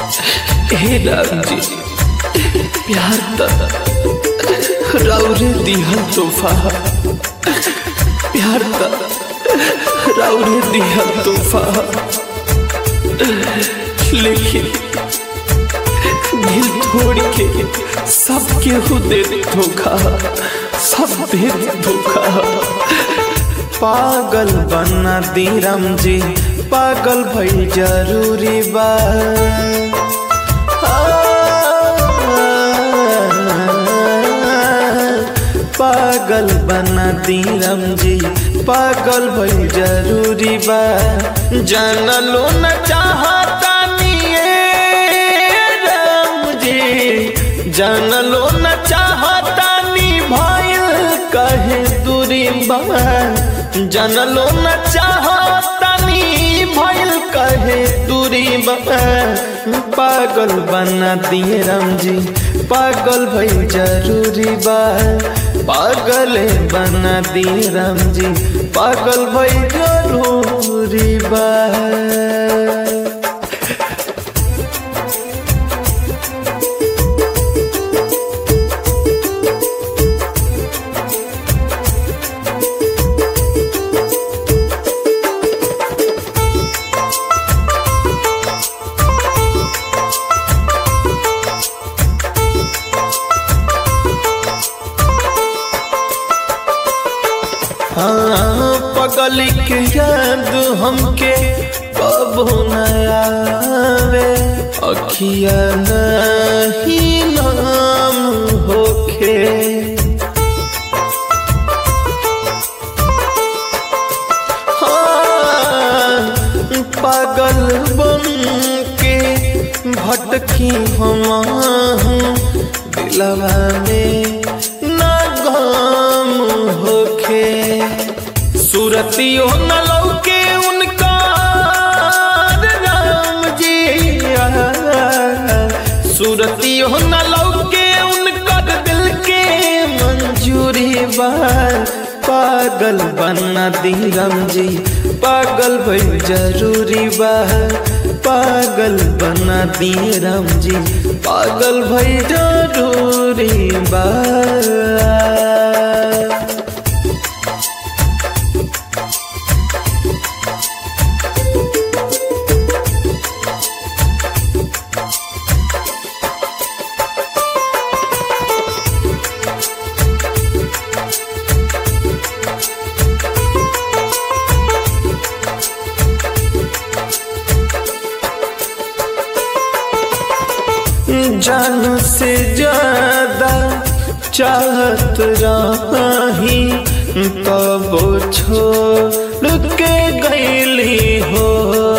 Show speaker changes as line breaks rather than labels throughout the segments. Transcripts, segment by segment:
हे राम जी प्यार त राउरे दिहल तोहफा प्यार त राउरे दिहल तोहफा लेकिन दिल तोड़ के सब केहू दे धोखा सब दे धोखा
पागल बना दी राम जी पागल भई जरूरी बा पागल बना दी राम जी पागल भई जरूरी बा जान लो न चाहता राम जी जान लो न चाहता नी भइल कहे दूरी बा जान लो न चाहता नी भइल कहे दूरी बा पागल बना दिए राम जी पागल भई जरूरी बा पागल बना दिए राम जी पागल भई जरूरी बा हाँ पगली के याद हमके कबो न आवे अखिया नहीं नाम होखे हाँ, पागल बन के भटकी हम दिलवा में ना गम होखे सूरतियो न लौके उनका राम जी सूरतियो न लौके उनकर दिल के मंजूरी बा पागल बना दी राम जी पागल भई जरूरी बा पागल बना दी राम जी पागल भई जरूरी बा जान से ज्यादा चाहत रही तब छोड़ के गईली हो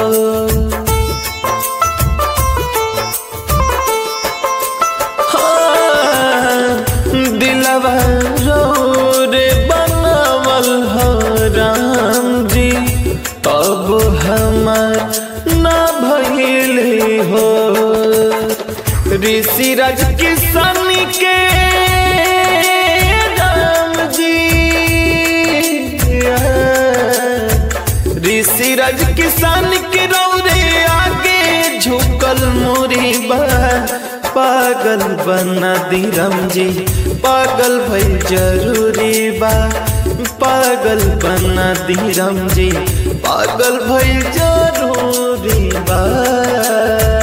हाँ, दिलवा रो रे बनावल हो राम जी तब हमार ना भइली हो ऋषि राज किसान के राम जी ऋषि राज किसान के रौरे आगे झुकल मोरी बा पागल बना दी राम जी पागल भई जरूरी बा पागल बना दी राम जी पागल भई जरूरी बा